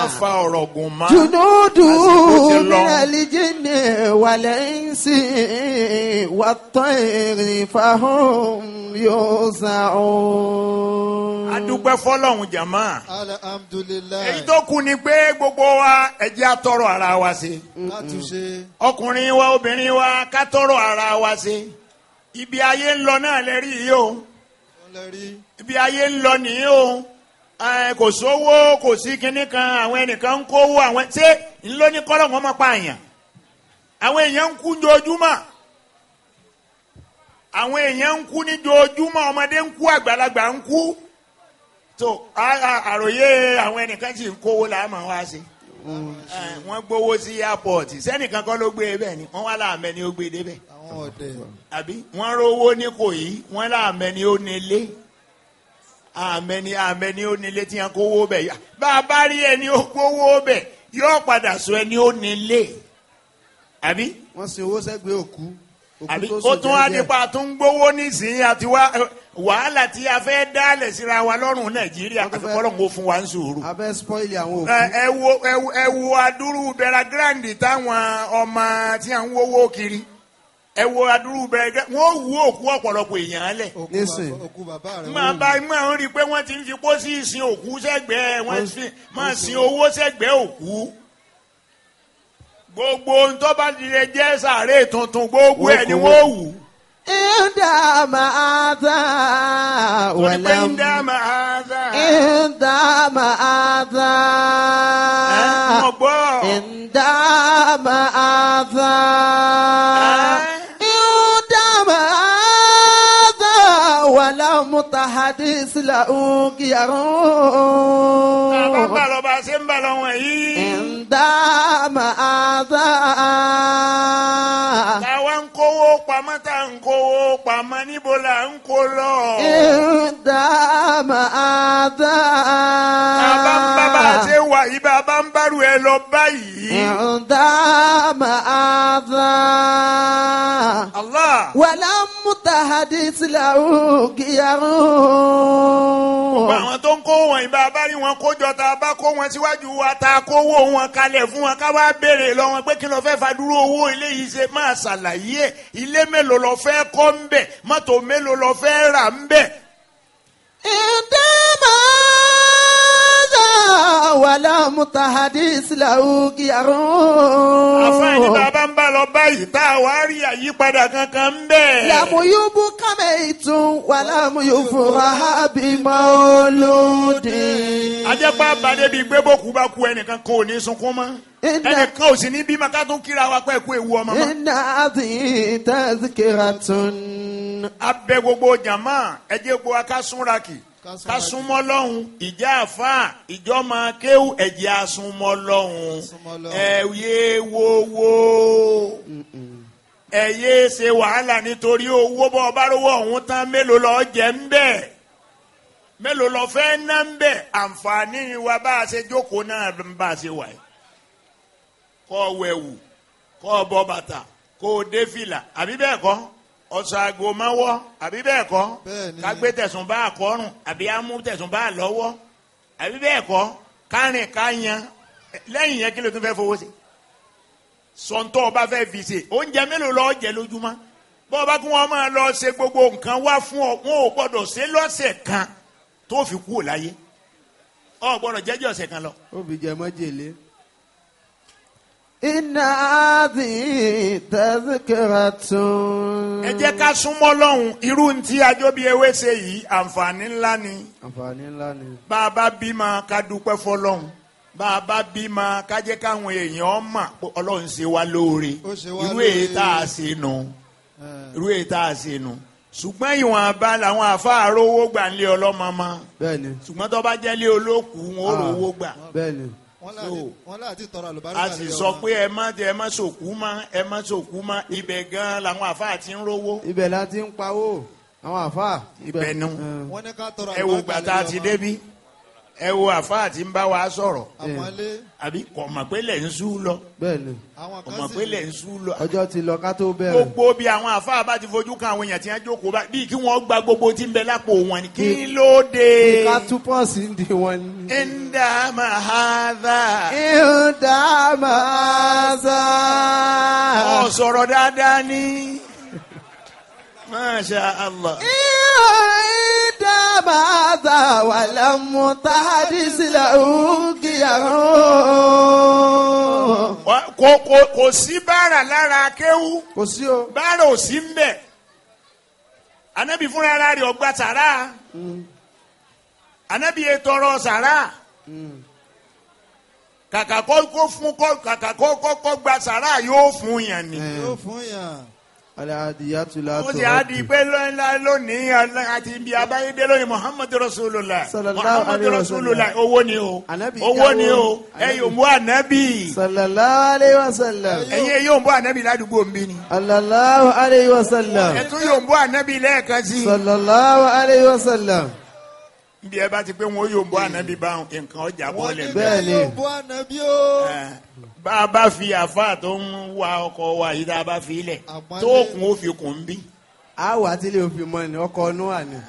fa ọ̀rọ̀ gùn mọ́. جنود Àsìkò ti lọ. من الجن والإنس والطير فهم يوزعون adúpẹ́ fọlọ́hún jàmá. alhamdulilayi èyí tó kù ni pé gbogbo wa ẹ jẹ́ á tọrọ ara wa ṣe. látúnṣe ọkùnrin wa obìnrin wa ká tọrọ ara wa ṣe. ibi ayé ń lọ náà lè rí yìí o. wọn lè rí ibi ayé ń lọ nìyí o. Ẹ, kò sówó kò sí kinní kan àwọn ẹnìkan ń kówó àwọn ṣé ńlọ ní kọ́lọ̀ wọn máa pa àyàn. àwọn èèyàn ń kú jojúmọ́ àwọn èèyàn ń kú ní jojúmọ́ ọmọdé ń kú àgbàlagbà ń kú tó a- a- àròyé àwọn ẹnìkan sì ń kówó là á máa wá sí Ẹ, wọ́n gbowó sí airport sẹ́nìkan kọ́ ló gbé e bẹ́ẹ̀ ni wọ́n wá láàmẹ́ ni ó gbé e débẹ̀ àwọn ọdẹ àbí wọ́n rówó ní Ìkòyí wọ́n láàmẹ́ ni ó nílé àmẹ́ ni àmẹ́ ni ó nílé tí wọ́n kówó bẹ̀ yá bá a bá rí ẹni ó gbowó bẹ̀ yóò padà sọ ẹni ó nílé àbí wọ́n sin owó sẹ́gbẹ̀ẹ́ òkú òkú àbí tó ó sùn tún wá jẹ́jẹ́. nípa tó ń gbowó nísìnyí àti wá wàhálà tí a fẹ́ dálẹ̀ síra wa lọ́rùn Nàìjíríà Wọ́n tún àti fẹ́- kọ́lọ́n kó fún wa ń sùúrù. abẹ́ spoil àwọn òkú. ẹ ẹ wo ẹ wo- ẹ wo adúrú bẹ̀rẹ̀ gíráǹdì táwọn ọmọ tí à ń wówó kiri ẹ wo adúrú bẹ̀rẹ̀ gíráǹdì wọ́n wú òkú ọ̀pọ̀lọpọ̀ èèyàn lẹ̀. òkú Nísìn. bàbá òkú bàbá rẹ máa bá máa ń rí i pé wọ́n ti ń fi pósí ìsìn òkú sẹ́gbẹ̀ẹ́ wọ́n sì máa sin owó sẹ́gbẹ̀ẹ́ òkú. gbogbo ntọ́ba ti lè jẹ́ sàárè tuntun gbogbo ẹ̀ ni wọ́n wù. ìdá máa dá torí pé ń dá wàlám. máa dá. ìdá máa dá. ẹ mọ̀ gbọ́. ìdá máa dá. Ẹ́. ìdá máa dá wàlám tahadis la àbá ń ukiyarun. bà lọ bá a ṣe ń bà lọ wọn yìí. ìdá máa dá. táwa ń kówó pamọ́ tá à ń kówó pamọ́ níbo là ń kó lọ. ìdá máa dá. bàbá ń bá bá a ṣe wà yìí bàbá ń bárù ẹ lọ báyìí. عندما أذى Allah. ولم تحدث له gbogbo غير àwọn tó ń kó wọn ìbá bá rí wọn kójọ tá a bá kó wọn síwájú wa tá a kówó wọn kalẹ̀ fún wọn ká wá béèrè lọ wọn pé kí ló fẹ́ fàdúró owó ilé yìí ṣe máa ṣàlàyé ẹ̀ ilé mélòó lọ fẹ́ kọ́ ń bẹ̀ mọ́tò mélòó lọ fẹ́ rà ń bẹ̀. عندما أذى ولم تحدث له غير àfáàní bàbá ń bá lọ báyìí tá a wá rí àyípadà kankan ń bẹ̀. لم يبق ميت ولم يفرح بمولود ajẹ́pá bàdé bíi gbé bókú bá kú ẹnìkan kan ò ní sunkún mọ́ Iná- ẹnìkan ò sì ní bímọ ká tún kíra wa pẹ́ kú ewu ọmọ mọ́. إن هذه تذكرة abẹ gbogbo jama ẹjẹ gbogbo wa ká súnra kì Ká súnra ká kì. súnmọ́ lọ́hùn ìjà àfa ìjọba kéwù ẹ̀jẹ̀ àsúnmọ́ lọ́hùn Súnmọ́ lọ́hùn. ẹ̀yẹ wowó ẹ̀yẹ ṣe wàhálà nítorí owó bọ́ ọba rówó ọ̀hún tán mélòó lọ́ọ́ jẹ́ ń bẹ̀ mélòó lọ́ọ́ fẹ́ ná ń bẹ̀ àǹfààní wa bá a ṣe jókòó náà ń bá a ṣe wà yìí kọ́ ọ wẹ̀wù kọ́ ọ bọ́ bàtà kó o dé fìlà àbí bẹ́ẹ̀ kọ́ ọ̀sán àgò máa wọ́ àbí bẹ́ẹ̀ kọ́ Bẹ́ẹ̀ni. ká gbé tẹ̀sùn bá àkọ́rùn àbí amú tẹ̀sùn bá lọ́wọ́ àbí bẹ́ẹ̀ kọ́ kárìn ká yan lẹ́yìn yẹn kí ló tún fẹ́ fowó sí sọ̀ńtọ́ ọba fẹ́ fi ṣe oúnjẹ mélòó lọ́ọ́ jẹ lójúmọ́ bọ́ ọba kí wọ́n máa lọ ṣe gbogbo nǹkan wá fún ọ wọn ò gbọ́dọ̀ ṣe lọ́sẹ̀ kan tó fi kú ò láyé ọ gbọ́dọ̀ jẹ́jẹ́ ọ̀sẹ̀ kan lọ. Obì jẹ májèlé. إن هذه تذكرة ẹ jẹ́ ká súnmọ́ lọ́hùn irú tí ajóbi ewé ṣe yìí àǹfààní ńlá ni àǹfààní ńlá ni. bá a bá bímọ ká dúpẹ́ fọlọ́hùn bá a bá bímọ ká jẹ́ káwọn èèyàn mọ̀ pé ọlọ́run ṣe wá lóore Ó ṣe wá irú èyí lóore. tá a ṣe nù Eh, irú èyí tá a ṣe nù ṣùgbọ́n ìwọ̀nba làwọn àfáà rówó gbà ń lé ọlọ́mọ mọ́ bẹ́ẹ̀ni ṣùgbọ́n tó bá jẹ́ lé olókùú wọn ó rówó gbà bẹ́ẹ̀ni. wọ́n láti- wọ́n láti tọrọ àlùbáríkà a sì lé sọ ọmọ. pé ẹ má ẹ má sòkú mọ́ ẹ má sòkú mọ́ ibẹ̀ gan làwọn àfáà ti ń rówó ibẹ̀ la ti ń pawó àwọn àfa. Ibẹ̀ nu. wọ́n ní ká tọrọ ẹ wo àlùbáríkà gbàtà lé ti ọmọ. débi ẹ wo àfáà tí ń bá wa sọ̀rọ̀ àmọ́lé àbí kò mọ̀ pé lẹ̀ ń sú lọ bẹ́ẹ̀ ni àwọn kò kan mọ̀ sì pé lẹ̀ ń sú lọ. ọjọ́ ti lọ ká tó bẹ̀rẹ̀ gbogbo bí àwọn àfáà bá ti fojú kan àwọn èèyàn tí wọ́n jókòó bá bíi kí wọ́n gba gbogbo tí ń bẹ lápò wọn ni kí ló dé. ká tú pọ́ọ̀sì ń di wọn ni. ẹ̀ńdà mahadà ìhùdà máa sá. ọ̀ sọ̀rọ̀ dáadáa ní. masha allah. ìhùdà máa sá wà lámú tàdí sílẹ̀ òkìyàwó. Wá- kò kò kò sí bára lára kéwú kò sí o. bára ò sí ń bẹ̀ anabi fúnra ara rẹ̀ ọgbà sàrà anabi yẹ tọrọ sàrà kàkà kó kó fún kó kàkà kó kó kó gba sàrà yóò fún yàn ni. yóò fún yàn. aladiyatu la ó ti á di pé lọ́nà lónìí ọlọ́- àti ibi abáyédé lónìí muhammadu rasulullah Sallallahu muhammadu alayhi wa rasulullah sallam. owó ni o Ànábì owó jáwó. ni o ẹ yóò mú anabi sallallahu alayhi wa sallam. ẹ̀yin ẹ yóò mú anabi ládùúgbò ń bí ni. sallallahu alayhi wa sallam. ẹ tún yóò mú anabi lẹ́ẹ̀kan sí. sallallahu alayhi wa sallam. bí ẹ bá ti pé wọn yóò mú anabi bá nǹkan ọjà wọ́n bọ́ọ̀lẹ̀ ní bẹ́ẹ̀. Bẹ́ẹ̀ bẹ́ẹ̀ ni. yóò bú ànábì o. bá a bá fi àfa tó ń wa ọkọ̀ wa yìí tá a bá fi lẹ̀ Àpọ́nlé. tó kún ó fi kún bí. a wà tí lè fi mọ ni ọkọ ọnù wà ní.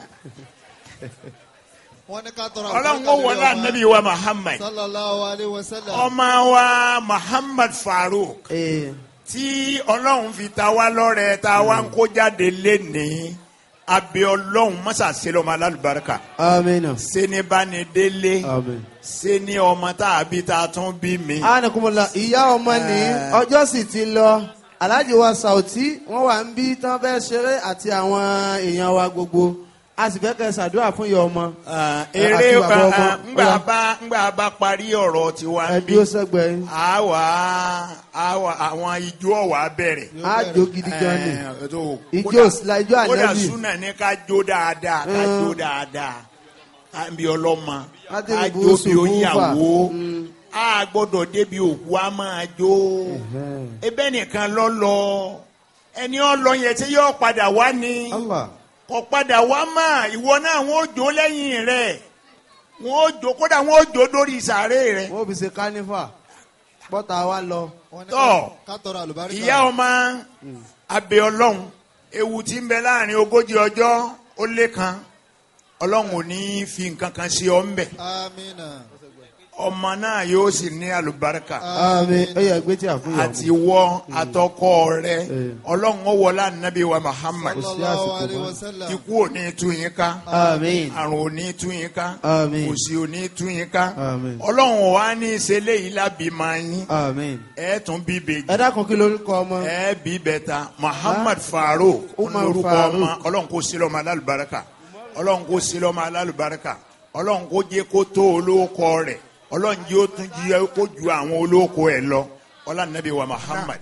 wọ́n ní ká tọrọ ọlọ́run àlùbáríkà ó lórí wọlé ọmọ. anabi wa muhammad sallallahu alayhi wa sallam. ọmọ wa muhammad farouk ee tí ọlọ́run fi ta wá lọ́rẹ̀ ta wá ń kó jáde lénìí abẹ ọlọ́run mọ́sà sílẹ̀ ọmọ alálùbáríkà amina. sẹ́ni bá ní délé amin. sẹ́ni ọmọ tá a bí ta tún bí mi. anakunmọ̀lá ìyá ọmọ ní ọjọ́ sì ti lọ alhaji wa sauti wọ́n wà ń bí tán fẹ́ ṣeré àti àwọn èèyàn wa gbogbo a sì fẹ́ kẹ́ ṣàdúrà fún ìyá ọmọ. Ah, Àti eré bàbá ọmọ. ah, ngbà Ọya. bá ngbà bá parí ọ̀rọ̀ tiwa ẹ ń bí dúró sẹ́gbẹ̀ẹ́ yín. àwa àwa àwọn ijó ọ̀wà bẹ̀rẹ̀. a jó gidi gan ni. Eh, tó- Ijó kódà- Isla- ijó kódà Ànábì. súnà ní ká jó dáadáa ká Mm. jó dáadáa ká bí ọlọ́mọ Ká ká débi jó búrúsù bí oníyàwó búrúfà. Mm. a gbọ́dọ̀ débi òkú a máa jó ebe nìkan lọ lọ ẹni ọlọ yẹn tí yóò padà wá ni Allah. kò padà wá mà ìwọ náà wọn ò jó lẹ́yìn rẹ̀ wọn ò jó kódà wọn ò jó lórí sàárè rẹ̀ wọ́n fi ṣe kánífà bọ́tà wa lọ. wọ́n ní Tọ́. ká- ká tọrọ àlùbáríkà. ìyá ọmọ abẹ ọlọ́run ewu tí ń bẹ láàrin ogójì ọjọ́ ó lé kan ọlọ́run ò ní fi nǹkan kan sí ọ ń bẹ amina. ọmọ náà yóò sì ní àlùbáríkà àmín ó yẹ gbé tí a fún yà àti wọ àtọkọ rẹ Eh. ọlọ́run ó wọlé ànábì wa Muhammad sí sallallahu àsìkò alayhi mọ́. wa sallam. ikú ò ní tú yín ká àmín àrùn ò ní tú yín ká Àmín. òṣì ò ní tú yín ká Àmín. ọlọ́run ò wá ní ìṣẹ̀lẹ̀ yìí lábì máa yín àmín. ẹ tún bí bèjì ẹ dákun kí lórúkọ ọmọ. ẹ bí bẹta Muhammad Farouk Umar olórúkọ Farouk. ọmọ ọlọ́run kò sílẹ̀ ọmọ alálùbáríkà ọlọ́run kò sílẹ̀ ọmọ alálùbáríkà ọlọ́run kò jẹ́ kó tó olóko rẹ̀ ọlọ́run jẹ́ ó tún jí kó ju àwọn olóko ẹ̀ lọ ọlọ́run nàbí wa Muhammad.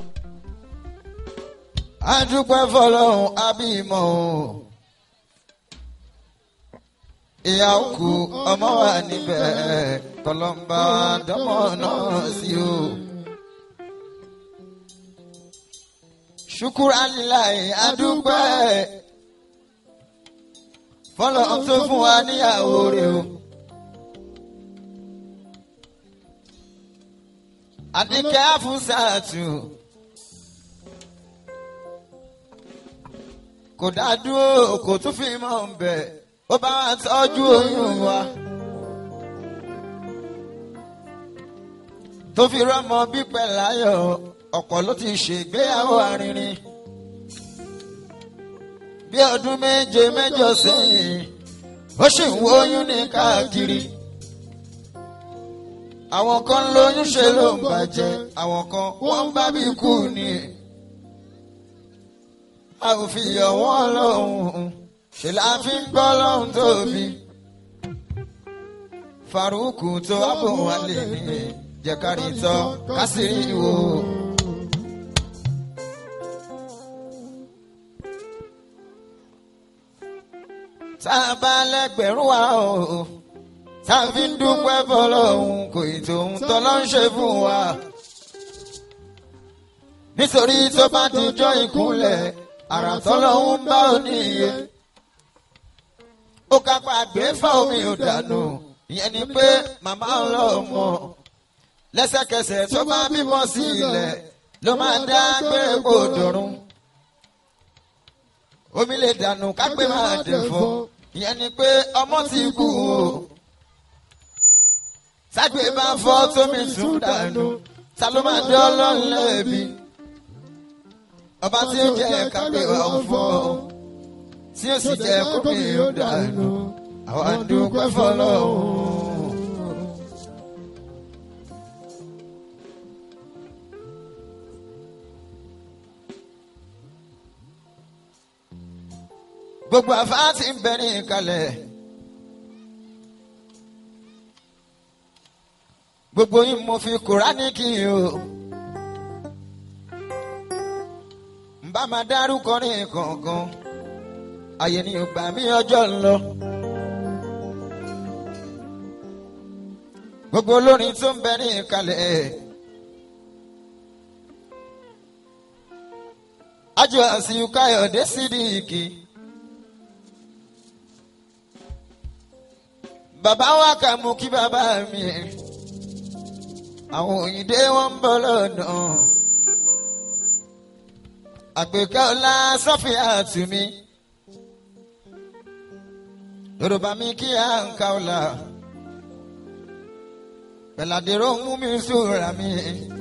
adúpẹ́ fọlọ́run abímọ o ìyá òkú ọmọ wa níbẹ̀ kọlọ́mbà dọ́mọ náà sí o. ṣukura alilayi adúpẹ́ fọlọ́run tó fún wa níyàwó rẹ̀ o. àdìkẹ́ àfúnṣàtù. kò dádúró kò tún fi mọ̀ ń bẹ̀ ó bá wa tọ́jú oyún wa. tó fi rọ́mọ bípẹ́ láyọ̀ ọ̀pọ̀ ló ti ṣègbéyàwó arìnrìn. bí ọdún méje mẹ́jọ sẹ́yìn ó sì ń wo oyún ní káàkiri. àwọn kan lóyún ṣe ló ń bàjẹ́ àwọn kan wọ́n bá bí kú ni a ò fi yọ̀ wọ́n lọ́hùn ṣe la fi ń gbọ́ lọ́hùn tóbi. Faruku tó àbò wà lè ní jẹ̀kárí tọ́ kásìrì wò. tá a bá lẹ́gbẹ̀rún wa o tá a fi ń dúpẹ́ fọlọ́hún kò ì tóun tọ́lọ́ ń ṣe fún wa nítorí tó bá dijọ́ ìkúnlẹ̀ àrà tọ́lọ́hún bá ò ní iye. ó kápá gbé fá omi ò dànù ìyẹn ni pé màmá ọlọ́mọ lẹ́sẹ̀kẹsẹ̀ tó bá bímọ sí ilẹ̀ ló máa dá gbére kó dọ̀run omi lè dànù kápẹ́ máa dẹ̀fọ́ ìyẹn ni pé ọmọ ti kú o ságbé bá fọ́ tómi tún dànù ta ló máa dé ọlọ́run lẹ́bi ọba tí ó jẹ́ kápẹ́ wà ó fọ́ tí ó sì jẹ́ kómi ó dànù àwọn àdúgbò fọlọ́hún. gbogbo àfáà ti ń bẹ ní ìkàlẹ̀. gbogbo yín mo fi kùránì kí n o. n bá máa dárúkọ ní kọ̀ọ̀kan àyè ni ògbà mi ọjọ́ ń lọ. gbogbo olórin tó ń bẹ ní ìkàlẹ̀. ájò àsìkò káyọ̀dé sídìkì. bàbá wa kà mú kí bàbá mi àwọn òyìnbó wọn ń bọ̀ lọ́nà àgbéká ọlá sọfíà tùmí yorùbá mi kí à ń ka ọlá pẹ̀ládẹ́rọ̀ mú mi sùúrà mi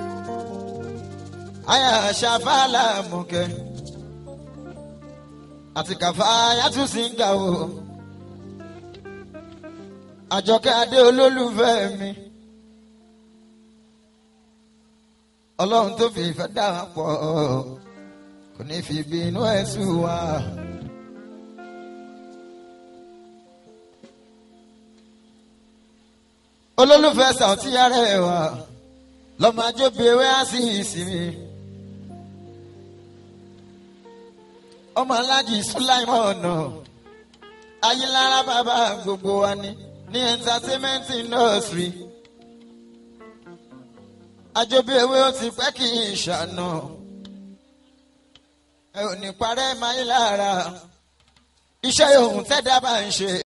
àyà ṣàfàlà mọ̀kẹ́ àti kàfá yàtúnṣe ń gà o àjọkẹ́ adé olólùfẹ́ mi ọlọ́run tó fi ìfẹ́ dà wá pọ̀ kò ní fi bínú ẹ̀ sùn wá. olólùfẹ́ sàùtí yára ẹ̀ wá lọ́mọ ajóbi ewé á sí ìsinmi. ọmọ aláàjì sùláìmọ̀ ọ̀nà ayélujára bàbá gbogbo wa ni ní entertainment industry. àjọbí ewé ó ti pẹ́ kí n ṣàna ẹ ò ní parẹ́ máa ń lára iṣẹ́ ohun tẹ́dá bá ń ṣe.